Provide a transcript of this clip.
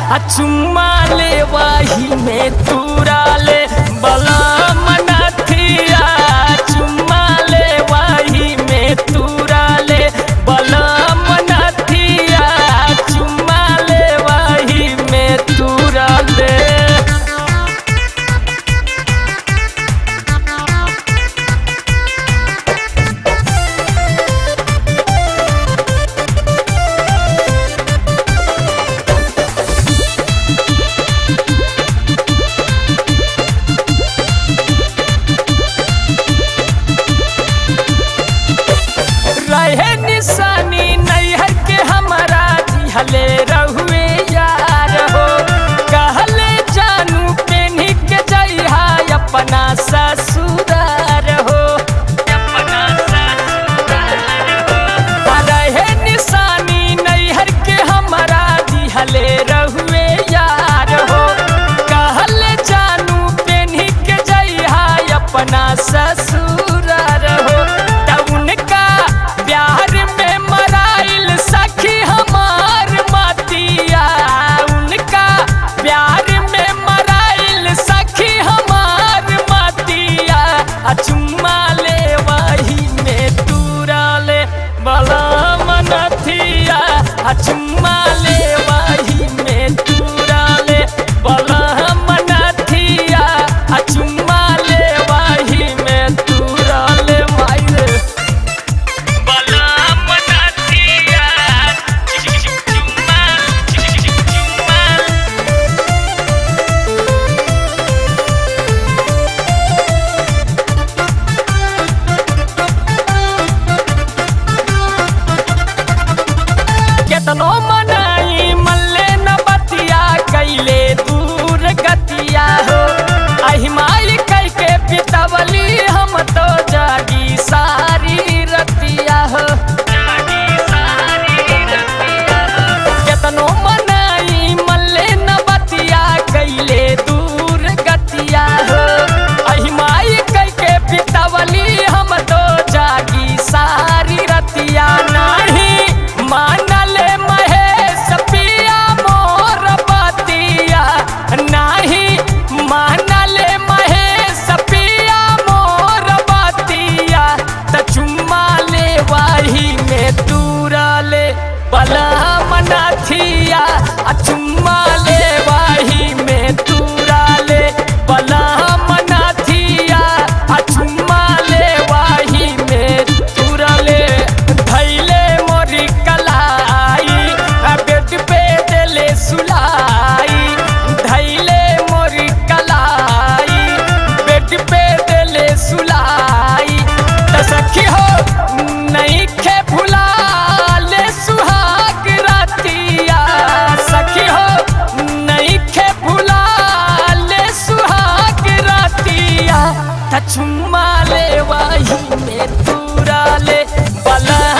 आ चुम्मा ले वही में तूरा ले बलम नथिया चुम्मा ले वही में तूरा ले बलम नथिया चुम्मा ले वही में तूरा ले रहे निशानी नैहर के हमारा दिहले रहुए यार हो कहले जानू पेन्ही के जइहा अपना ससुरार हो अपना ससुरार हो रहे निशानी नैहर के हमारा दिहले रहुए यार हो कहले जानू पेन्ही के जइहा अपना ससुरार हो तब उनका प्यार में मराइल सखी हमार मतिया उनका प्यार में मराइल सखी हमार मतिया आ चुम्मा ले वही में तूरा ले बला मनथिया आ चुम्मा ले वही में तूरा ले बला मनथिया आ चुम्मा ले वही में तूरा ले माई रे बलम नथिया चुम्मा चुम्मा केतनो मनाई मल्ले न बतिया कैले दूर गतिया हो अहिमाई कह के पितवली हम तो जागी सारी रतिया हो केतनो मनाई मल्ले न बतिया कैले दूर गतिया हो अहिमाई कह के पितवली हम तो जागी सारी रतिया नाही मानले महेश पिया मोर बतिया नाही मानले महेश पिया मोर बतिया त चुम्मा ले वाही में तूरा ले बला मनथिया आ चुम्मा ले वाही में तूरा ले बला मनथिया आ चुम्मा ले वाही में तूरा ले धैले मोरी कलाई आ बेड पे देले सुलाई धैले मोरी कलाई बेड पे देले सुलाई त सखी हो नहीं खे भुला ले सुहाग रातिया सखी हो नहीं खे भुला ले सुहाग रातिया त चुम्मा ले वही में तूरा ले बला